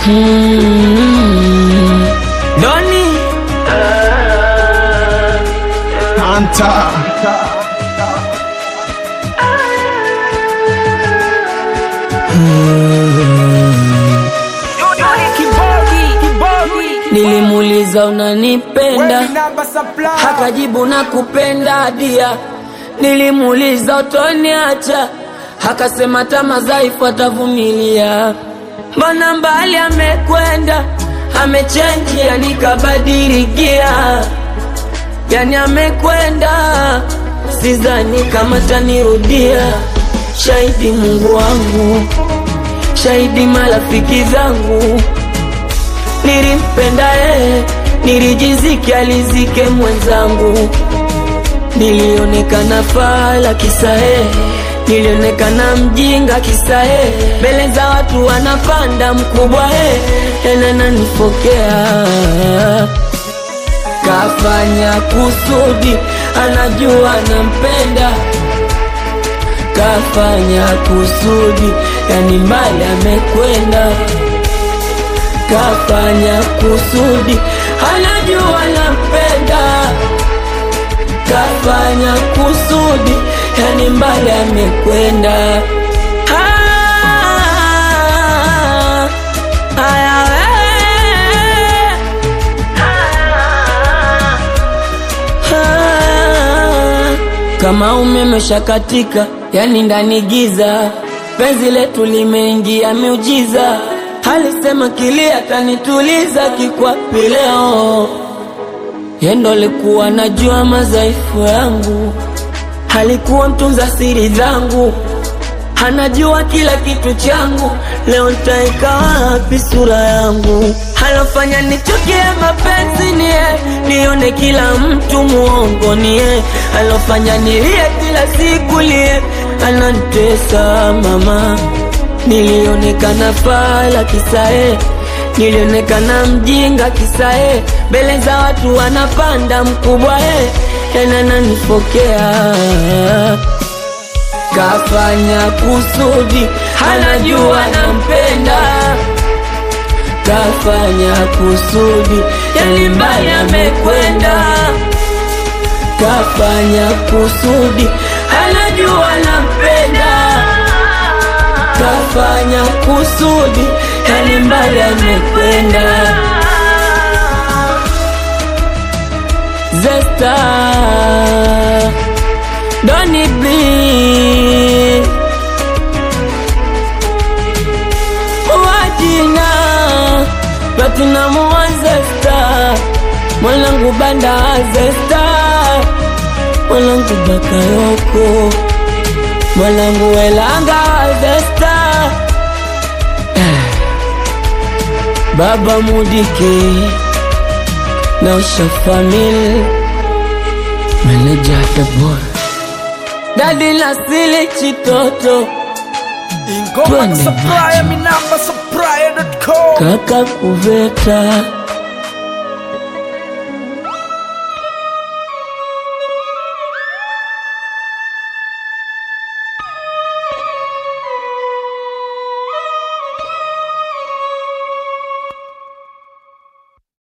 Mm. Doni Anta nilimuuliza unanipenda, hakajibu na kupenda dia. Nilimuuliza utoniacha, hakasema tama dhaifu atavumilia. Mbona mbali amekwenda, amechenji, yani kabadili gia, yani amekwenda, sidhani kama tanirudia. Shahidi Mungu wangu, shahidi marafiki zangu nilimpenda yeye, nilijizike alizike mwenzangu, nilionekana fala kisa yeye, nilionekana mjinga kisa yeye, mbele za watu wanapanda mkubwa yeye, tena nanifokea kafanya kusudi, anajua nampenda, kafanya kusudi, yani mbali amekwenda kafanya kusudi, anajua nampenda, kafanya kusudi, yani mbali amekwenda. Ah, aya, eh, ah, kama umeme shakatika, yani ndani giza, penzi letu limeingia miujiza alisema kili atanituliza kikwapi leo, yendo alikuwa najua madhaifu yangu, alikuwa mtunza siri zangu, anajua kila kitu changu. Leo nitaeka wapi sura yangu? Alofanya nichukie mapenzi ni yeye, nione kila mtu muongo ni yeye, alofanya nilie kila siku lie, anantesa mama Nilionekana fala kisae, nilionekana mjinga kisae, mbele za watu wanapanda mkubwa e, tena nanifokea. Kafanya kusudi, anajua nampenda, kafanya kusudi, yani mbali amekwenda. Kafanya kusudi, anajua nampenda kafanya kusudi, yani mbali amekwenda. Zesta Doni B Wajina Platinum wa Zesta Mwanangu banda wa Zesta Mwanangu Bakayoko Mwanangu Elanga wa Zesta Baba Mudike na Usha Family Manager the boy Dadi Nasili Chitoto Ingoma Twende supplier, mi namba supplier.com. Kaka Kuveta